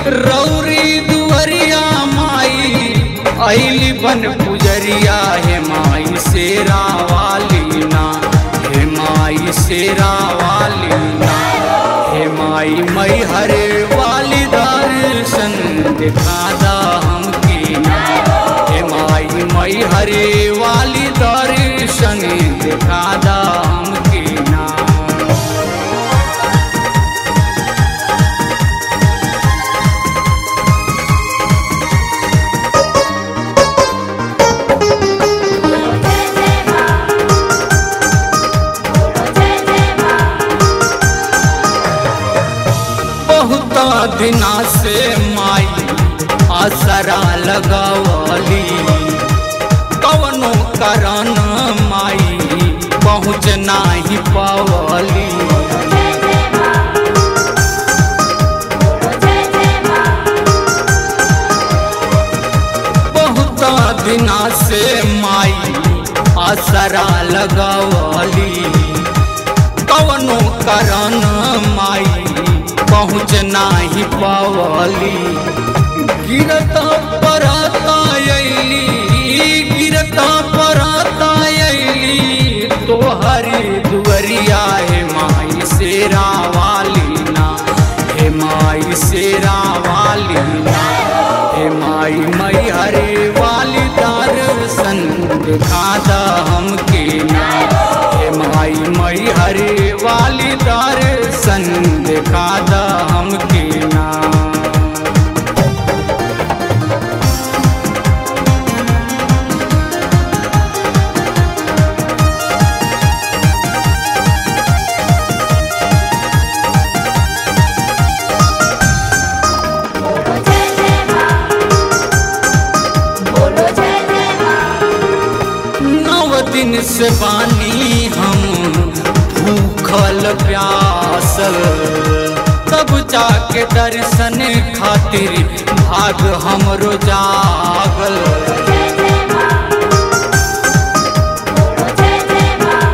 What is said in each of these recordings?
रौरी दुअरिया माई ऐली बन पुजरिया हे माई शेरा वाली ना हे माई शेरा वाली ना हे माई मई हरे वाली दर्शन दिखादा हमकी ना हे माई मई हरे वाली दर्शन दिखादा हमकी ना बहुत दिना से माई आसरा लगवली कवनो करन माई पहुँच नाही पवली बहुत दिना से माई आसरा लगवली कवनो करन माई पहुँच नाही पवली गिरत परता अली गिरत परता अली तोहरी दुअरिया हे माई शेरा वाली ना हे माई शेरा वाली ना हे माई मई हरे वाली दर्शन दिखादा हमके ना हे माई मई हरे वाली दर्शन दिखादा हमके ना बोलो जय जय माँ बोलो जय जय माँ नव दिन से बानी हम भूखल प्यासल तब जाके दर्शन खातिर भाग हमरो जागल जय जय माँ बोलो जय जय माँ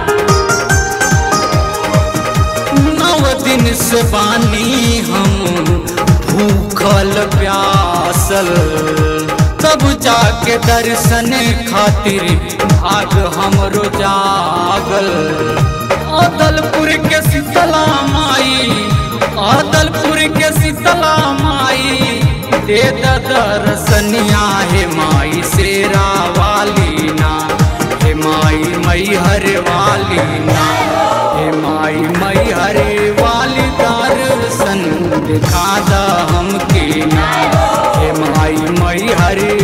नव दिन से बानी हम भूखल प्यासल तब जाके दर्शन खातिर भाग हमरो जागल अदलपुर के शीतला माई अदलपुर के शीतला माई दे द दर्शनिया हे माई शेरा वाली ना हे माई मई हरे वाली ना हे माई मई हरे वाली दर्शन दिखादा हमके ना हे माई मई हरे